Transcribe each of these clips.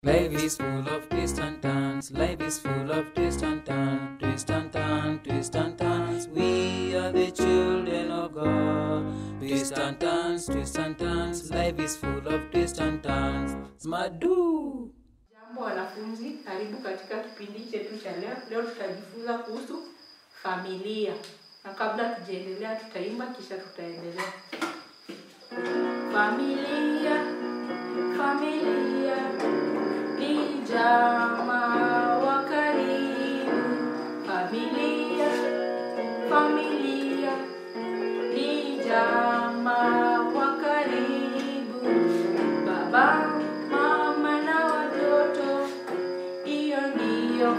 Life is full of twists and turns. Life is full of twists and turns. Twist and turn, twist and turns. We are the children of God. Twist and turns, twist and turns. Life is full of twists and turns. Smadu. Jambo wanafunzi, karibu katika kipindi chetu cha leo. Leo tutajifunza kuhusu familia, na kabla tujaendelea, tutaimba kisha tutaendelea. Familia, familia ni jamaa wa karibu. Familia, familia ni jamaa wa karibu. Baba, mama na watoto, hiyo ndiyo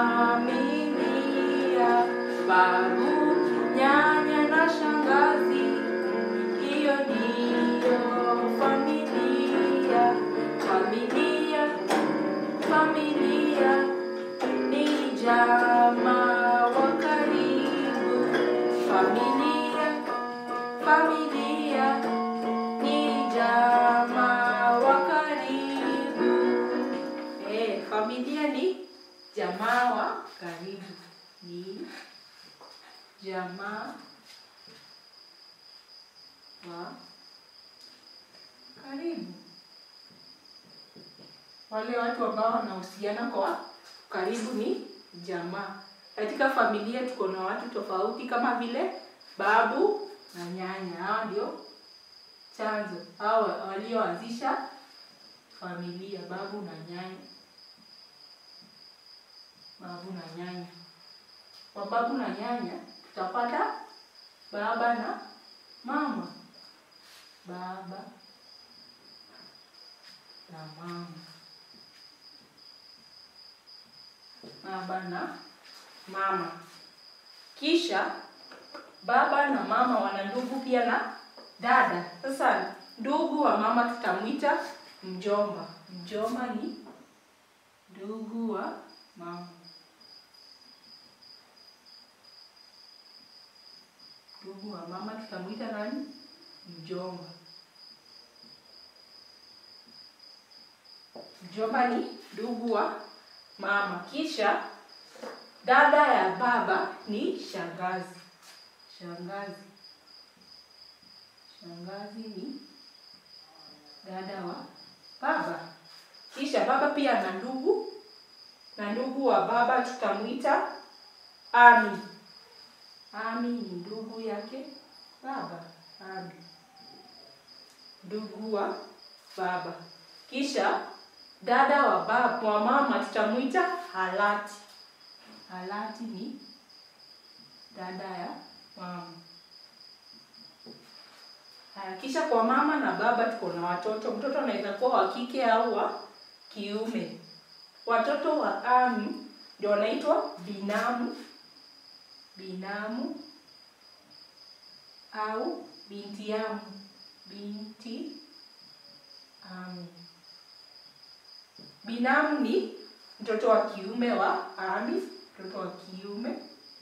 familia. Babu, nyanya na shangazi, hiyo ndiyo familia. Familia, familia ni jamaa wa karibu. Familia, familia ni jamaa wa karibu. Eh, familia ni jamaa wa karibu. Ni jamaa wa karibu. Wale watu ambao wanahusiana kwa karibu ni jamaa. Katika familia tuko na watu tofauti kama vile babu na nyanya. Hao ndio chanzo au walioanzisha familia, babu na nyanya. Babu na nyanya. Kwa babu na nyanya tutapata baba na mama. Baba na mama. Baba na mama. Kisha baba na mama wana ndugu pia na dada. Sasa ndugu wa mama tutamwita mjomba. Mjomba ni ndugu wa mama. Ndugu wa mama tutamwita nani? Mjomba. Mjomba ni ndugu wa mama. Kisha dada ya baba ni shangazi. Shangazi. Shangazi ni dada wa baba. Kisha baba pia ana ndugu, na ndugu wa baba tutamwita ami. Ami ni ndugu yake baba. Ami, ndugu wa baba. Kisha dada wa baba wa mama tutamwita halati. Halati ni dada ya mama. Haya, kisha kwa mama na baba tuko na watoto. Mtoto anaweza kuwa wa kike au wa kiume. Watoto wa ami ndio wanaitwa binamu, binamu au binti amu, binti amu. Binamu ni mtoto wa kiume wa ami, mtoto wa kiume.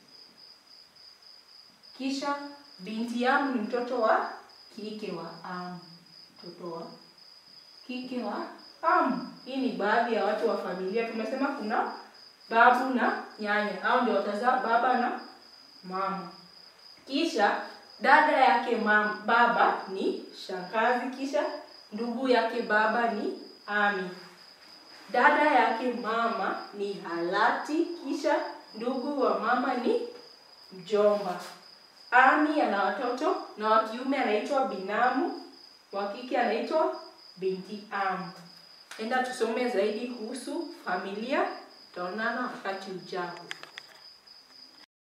Kisha binti amu ni mtoto wa kike wa amu, mtoto wa kike wa amu. Hii ni baadhi ya watu wa familia. Tumesema kuna babu na nyanya, hao ndio watazaa baba na mama. Kisha dada yake mama, baba ni shangazi, kisha ndugu yake baba ni ami. Dada yake mama ni halati, kisha ndugu wa mama ni mjomba. Ami ana watoto na wa kiume anaitwa binamu, wa kike anaitwa binti amu. Enda tusome zaidi kuhusu familia. Tutaonana wakati ujao.